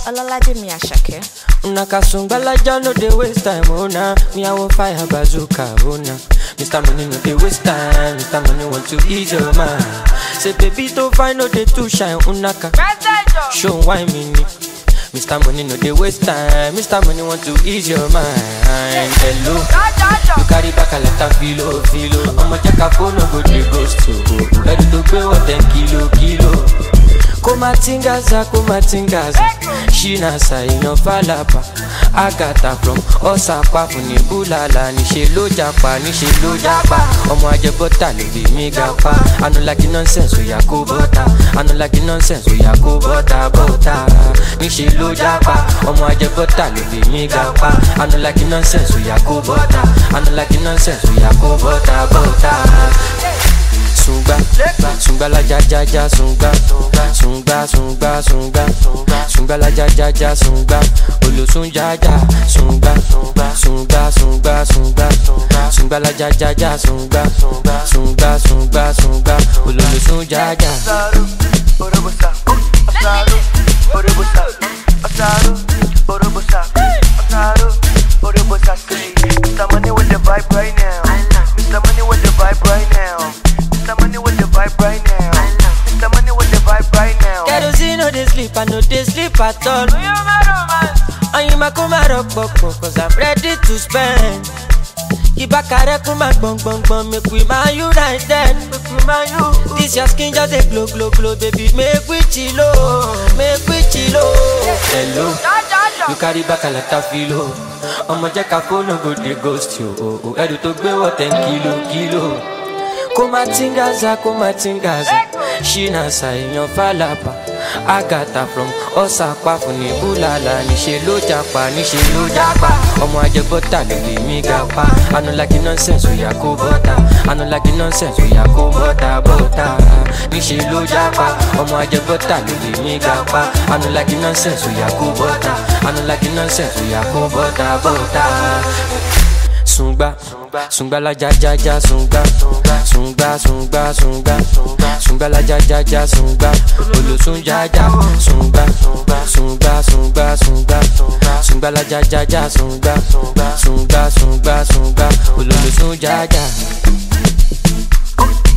Olalademi Ashake. Una kasungbalaja no dey waste time, oh na. Me I want fire bazooka, oh na. Mr. Money no dey waste time, Mr. Money want to ease your mind. Say baby to find no dey too shine, unaka. Show why me ni. Mr. Money no dey waste time, Mr. Money want to ease your mind. Hello, you carry back a lot of filo, filo. I'ma check a phone, no go dey ghost to. Ready to pay what ten kilo, kilo. kumatingaza kumatingaza shinasa inofalapa agata from ọsàpá fún ní búlàlà níṣẹ ló japa níṣẹ ló japa ọmọ ajẹbọta ló bí mi ga pa anulagi nonsense oya kó bọta anulagi nonsense oya kó bọta bọta níṣẹ ló japa ọmọ ajẹbọta ló bí mi ga pa anulagi nonsense oya kó bọta anulagi nonsense oya kó bọta bọta sungba sungba la ja ja ja sungba sungba sungba sungba sungba la ja ja ja sungba olosun ja ja sungba sungba sungba sungba sungba la ja ja ja sungba sungba sungba sungba olosun ja ja. Asaru, Orobosa, Asaru, Orobosa, Asaru, Orobosa, Asaru, Orobosa. Say, Mr. Money with the vibe right now. Mr. Money with the vibe right now. Mr. Money with the vibe right now. Mr. Money with the vibe right now. kerosene no dey sleep i no dey sleep at all. Oyinma kó má rọpòpò cause i'm ready to spend. Ibakare kuma gbọn gbọn gbọn make we ma you right then. This your skin just dey glow glow glow baby make we chilo make we chilo. Hello, you carry back a lot of filo. Ọmọ jẹ́ ká fóònù go dey ghost you. o, o. Ẹrù tó gbé wọ̀ ten kilo kilo. Kó má tingaza kó má tingaza. Ṣínà ṣàìyàn fàlàpà. Agatha from ọ̀sàpá fún ní búlàlà. Níṣe ló japa níṣe ló japa. Ọmọ ajẹbọ́tà ló lè mí ga pa. Anulagi nonsense oya kó bọ́tà. Anulagi nonsense oya kó bọ́tà bọ́tà. Níṣe ló japa. Ọmọ ajẹbọ́tà ló lè mí ga pa. Anulagi nonsense oya kó bọ́tà. Anulagi nonsense oya kó bọ́tà bọ́tà sungba sungba la ja ja ja sungba sungba sungba sungba sungba la ja ja ja sungba olosun ja ja sungba sungba sungba sungba sungba la ja ja ja sungba sungba sungba sungba ololosun ja ja.